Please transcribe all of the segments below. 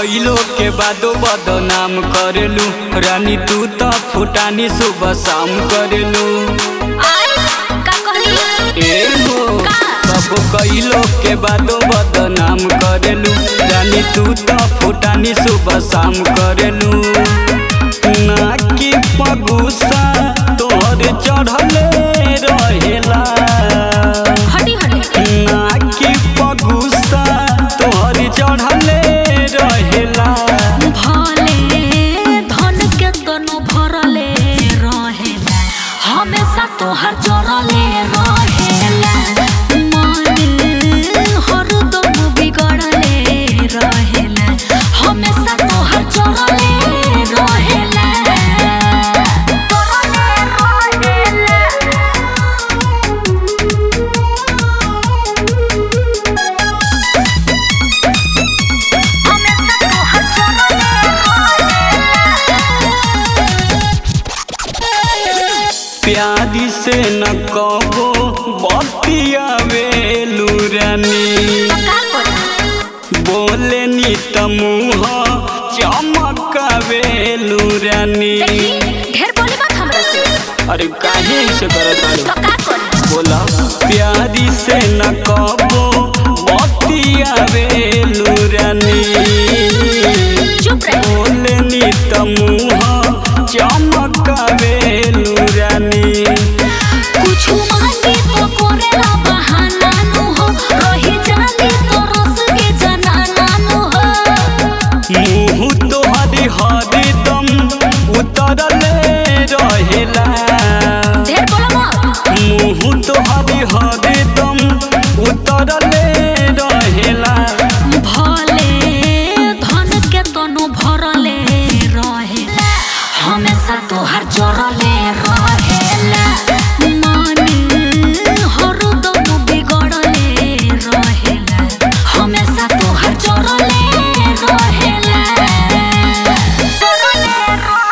कइलो के बादो बदनाम करेलू रानी तू त फुटानी सुबह शाम करेलू आय का कहली ए हो का? सब कइलो के बादो बदनाम करेलू रानी तू त फुटानी सुबह शाम करेलू ना कि पगुसा तोहर चढ़ले रहेला हटी हटी ना कि पगुसा तोहर चढ़ले रहेला भले धन के तनो भरले रहेला हमेशा तोहर जरले रहेला मन हरदम बिगड़ले रहेला हमेशा तोहर जरले रहेला प्यारी से न कबो बतियावेलू रानी का करी बोले नी त मुँह चमकावेलू रानी देखी ढेर बोली बात हमरा से अरे काहे ऐसे करत तो बाड़ू? का करी बोला प्यारी से न कबो बतियावेलू रानी चुप रही बोले नी त मुँह चमकावेलू रानी कुछ मांगे तो करेला बहाना नु हो रही जानी तो रस के जनाना नु हो मुँह तोहरी हरदम उतरले रहेला ढेर बोला मत मुँह तोहरी हरदम उतरले रहेला भले धन के तनो भरले रहेला हमेशा तोहर जरले रहेला मन हरदम बिगड़ले रहेला हमेशा तोहर जरले रहेला जरले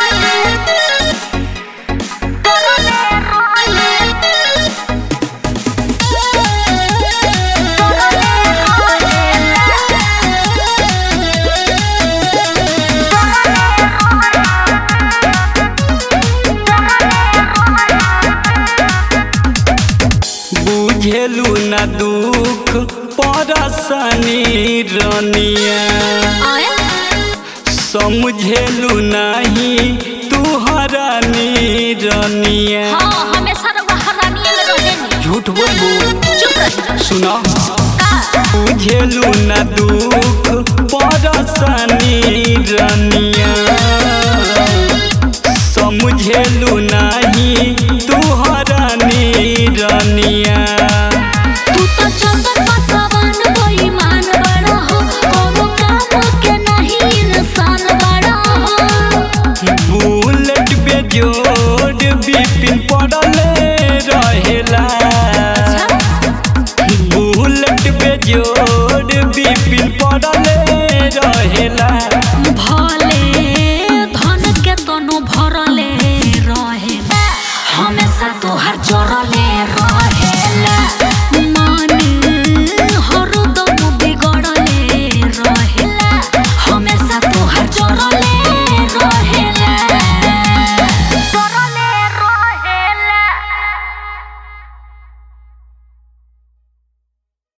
बुझेलू न दुख परसनी रनिया आए समझेलू नहीं तुहरा रनिया हाँ हमेशा रउआ हरानिए में रहेनी झूठ बोलबू चुप रही सुना का बुझेलू न दुख परसनी रनिया